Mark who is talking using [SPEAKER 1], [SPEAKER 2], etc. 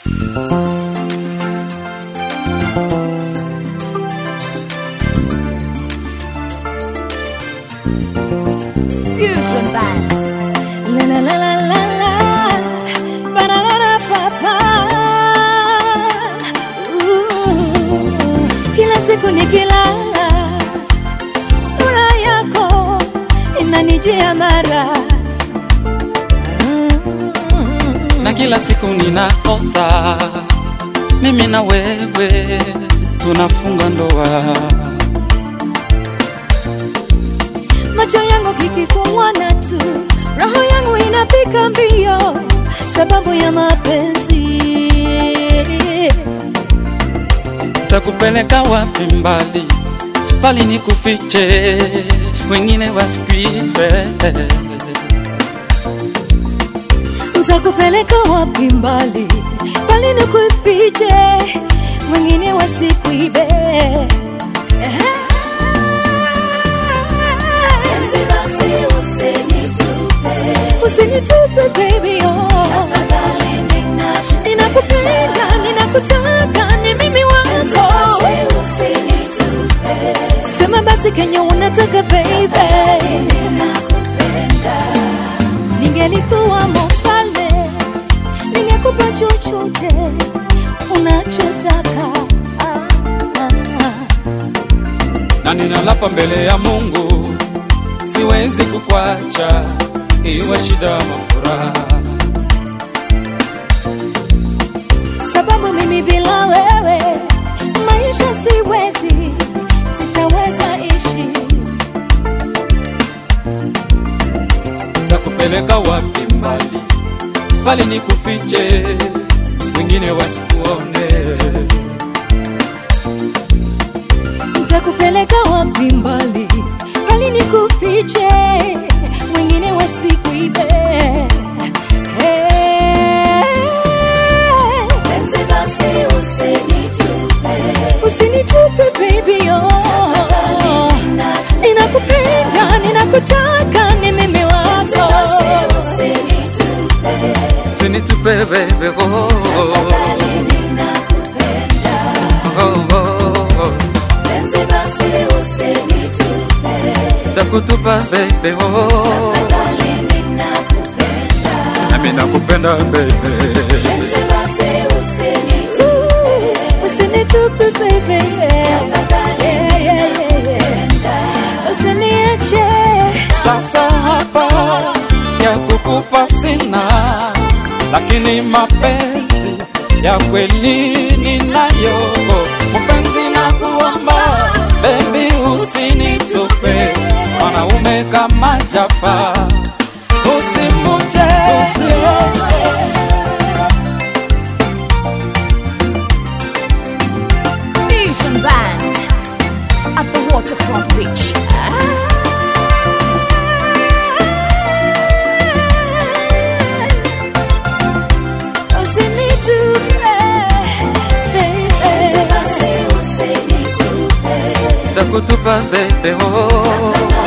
[SPEAKER 1] Fusion Band.
[SPEAKER 2] La la la la la la. Ba-da-da-da, pa-pa. Ooh. Kila siku nikilala, sura yako inanijia mara
[SPEAKER 3] na kila siku ninaota mimi na wewe tunafunga ndoa.
[SPEAKER 2] macho yangu kikikuona tu, roho yangu inapika mbio sababu ya mapenzi.
[SPEAKER 3] Takupeleka wapi mbali, bali nikufiche, wengine wasikuibe.
[SPEAKER 2] Nitakupeleka wapi mbali, bali nikufiche, wengine wasikuibe. Usinitupe baby, oh. Ninakupenda, ninakutaka, ni mimi wako. Sema basi kenye unataka baby. Ningelikuwa mfalme, ningekupa chochote unachotaka. Ah, ah, ah.
[SPEAKER 3] na ninalapa mbele ya Mungu, siwezi kukwacha, iwe shida ama furaha.
[SPEAKER 2] sababu mimi bila wewe maisha siwezi, sitaweza ishi.
[SPEAKER 3] Takupeleka wapi mbali, bali nikufiche, wengine wasikuone.
[SPEAKER 2] Nitakupeleka wapi mbali, bali nikufiche, wengine wasikuibe. Usinitupe baby, oh. Ninakupenda, ninakutaka, ni mimi wako.
[SPEAKER 3] Usinitupe baby, oh, oh, oh, oh. Takutupa baby, oh, nami nakupenda baby.
[SPEAKER 2] Usinitupe baby, yeah, yeah, yeah, yeah. Usiniache.
[SPEAKER 3] Sasa hapa ya kukupa sina, lakini mapenzi ya kweli ninayo. Mpenzi na kuomba baby, usinitupe mwanaume kama Jafa, usimuje
[SPEAKER 1] Fusion Band. At the Waterfront Beach.
[SPEAKER 2] Usinitupe, baby.
[SPEAKER 3] takutupa baby, oh,